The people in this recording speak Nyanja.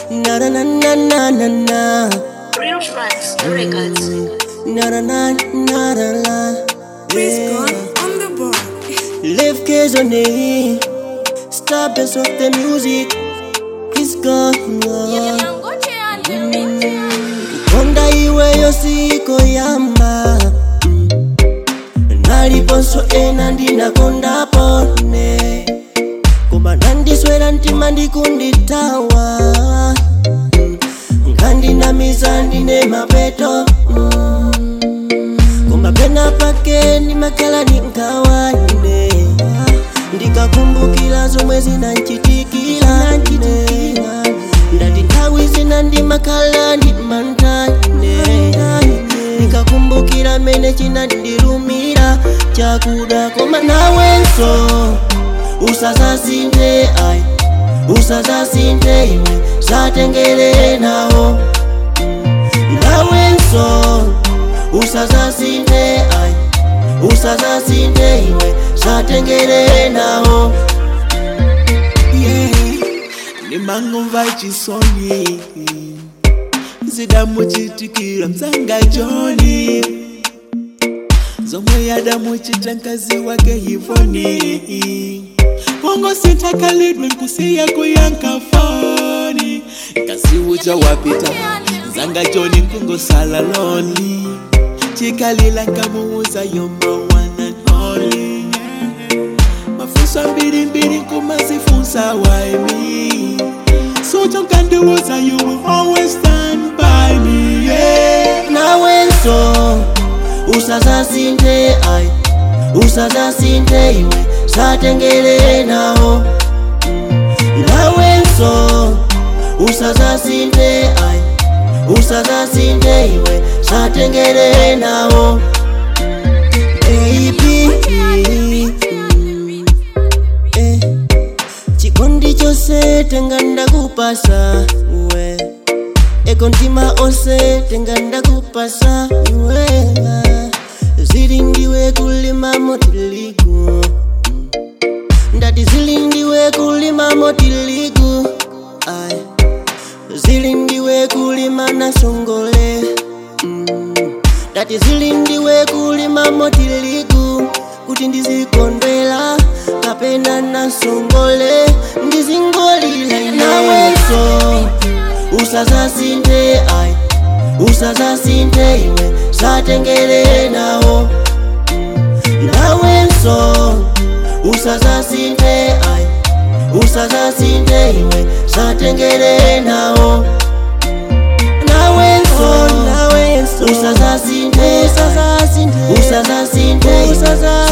Na na na na na na na. Real Tracks Records. Na na na na na na. Chris Yeah. Gone on the board. Live Kezone. Starbest of the music. Chris gone. Konda iweyo siko yamba. Mm. Naliponso ena ndinakonda pone. Koma nandiswera mtima ndikunditawa. Mm. Ngandinamiza ndine mapeto. Mm. Koma pena pake ndimakhala ndinkawaine. Ndikakumbukira zomwe zinanchitikira ine. Ndati nthawi zina ndimakhala ndimantane. Ndikakumbukira mene chinandilumira chakuda koma nawenso usazasinte ai usazasinte iwe zatengere nawo nawenso usazasinte ai usazasinte iwe zatengere nawo yeah. nimangumva chisoni zidamuchitikira msanga joni zomwe yadamuchita mkazi wake hivoni pongo sintakalidwe nkusiya kuyanka foni kasi uja wapita zanga joni nkungosala loni chikalila nkamuuza yoma one and only mafunso mbirimbiri kumazifunsa why me so tonkandiuza you will always stand by me yeah. nawenso usazasinte ai usazasinte iwe zatengere nawo nawenso usazasinte ai usazasinte iwe zatengere nawo baby eh, chikondi chose tenga ndakupasa we eko mtima onse tenga ndakupasa iwe zili ndiwe kulima motiligu ndati zili ndiwe kulima motiligu ai zili ndiwe kulima nasongole mm. ndati zili ndiwe kulima motiligu kuti ndizikondwela kapena nasongole ndizingolila nawenso usazasinte ai usazasinte iwe zatengere nawo nawenso usazasinte ai usazasinte iwe zatengere nawo nawenso nawenso usazasinte usazasinte usazasinte